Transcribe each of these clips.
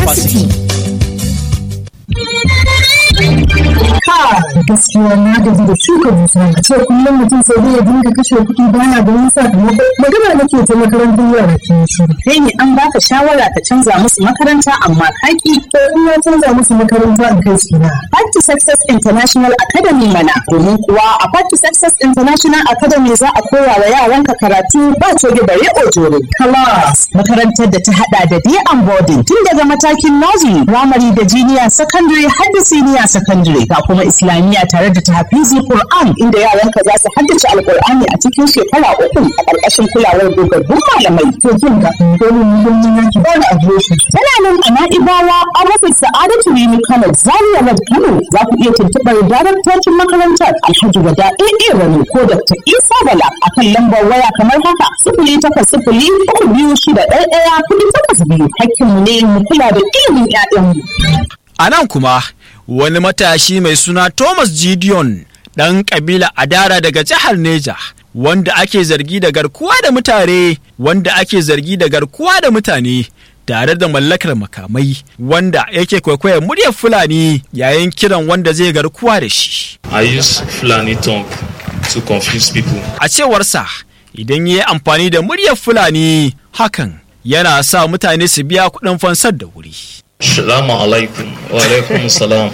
capacity. gaskiya na gaji da shuka dusa a ce kullum mutum sai dai ya dinga kashe kuɗi baya ganin sakamako magana nake ta makarantar yara ke shiru Kai ne an baka shawara ka canza musu makaranta amma kaki. to in na canza musu makaranta in kai su na Part to Success International Academy mana domin kuwa a Part to Success International Academy za a koya wa yaranka karatu ba coge bare ojoro. class Makarantar da ta hada da day and boarding tun daga matakin nursery, primary da junior secondary har da senior secondary ga kuma islamiyya tare da tahfizi Qur'an inda yaranka za su haddace alqur'ani a cikin shekara uku a ƙarƙashin kulawar dogaggun malamai. to jin ga dole ne don yin yaki ba da adireshi Tana nan a Na'ibawa a rufin Sa'adatu Rimi Kano Zaria Road Kano za ku iya tuntuɓar daraktocin makarantar Alhaji Wada AA Rani ko Dr. Isa Bala a kan lambar waya kamar haka sifili takwas sifili uku biyu shida ɗaya ɗaya kuɗi takwas biyu hakkinmu ne mu kula da ilimin 'ya'yanmu. A nan kuma wani matashi mai suna Thomas Gideon ɗan ƙabila Adara daga jihar Neja wanda ake zargi da garkuwa da mutane wanda ake zargi da garkuwa da mutane tare da mallakar makamai wanda yake kwaikwayar muryar Fulani yayin kiran wanda zai garkuwa da shi. I use Fulani tongue to confuse people. A cewarsa idan ya yi amfani da muryar Fulani hakan yana sa mutane su biya kuɗin fansar da wuri. Salamu alaikum wa alaikum salam.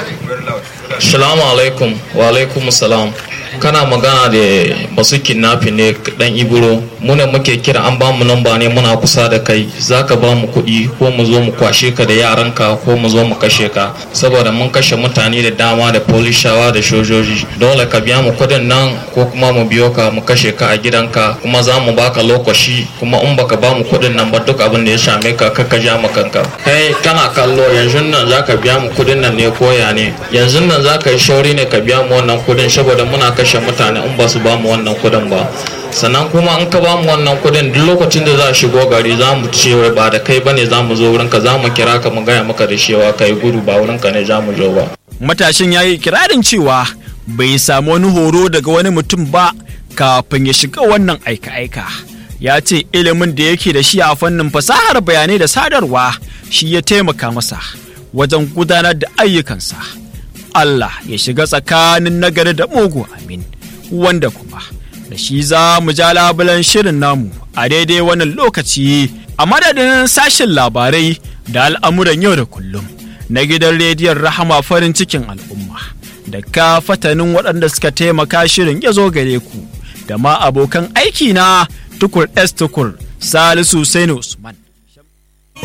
Salamu alaikum wa alaikum salam. Kana magana da masu kidnapping ne dan iburo muna muke kira an ba mu namba ne muna kusa da kai zaka ba mu kuɗi ko mu zo mu kwashe ka da yaranka ko mu zo mu kashe ka saboda mun kashe mutane da dama da polishawa da shojoji dole ka biya mu kuɗin nan ko kuma mu biyo ka mu kashe ka a gidanka kuma za mu baka lokaci kuma in baka ba mu kuɗin nan ba duk abin da ya same ka ka ja ma kanka kai kana kallo yanzu nan zaka biya mu kuɗin nan ne koya ne yanzu nan zaka yi shauri ne ka biya mu wannan kuɗin saboda muna kashe mutane in ba su ba mu wannan kuɗin ba sannan kuma in ka ba mu wannan kuɗin duk lokacin da za a shigo gari za mu ce ba da kai bane za mu zo wurinka za mu kira ka mu gaya maka da cewa kai gudu ba wurinka ne za mu zo ba Matashin ya yi kirarin cewa bai samu wani horo daga wani mutum ba kafin ya shiga wannan aika-aika. Ya ce ilimin da yake da shi a fannin fasahar bayanai da sadarwa shi ya taimaka masa wajen gudanar da ayyukansa. Allah ya shiga tsakanin nagari da mugu amin wanda kuma da shi za mu ja labulan shirin namu a daidai wannan lokaci a madadin sashen labarai da al'amuran yau da kullum na gidan rediyon rahama farin cikin al'umma da ka fatanin waɗanda suka taimaka shirin ya zo gare ku da ma abokan aiki na tukur s tukur salisu Sainu usman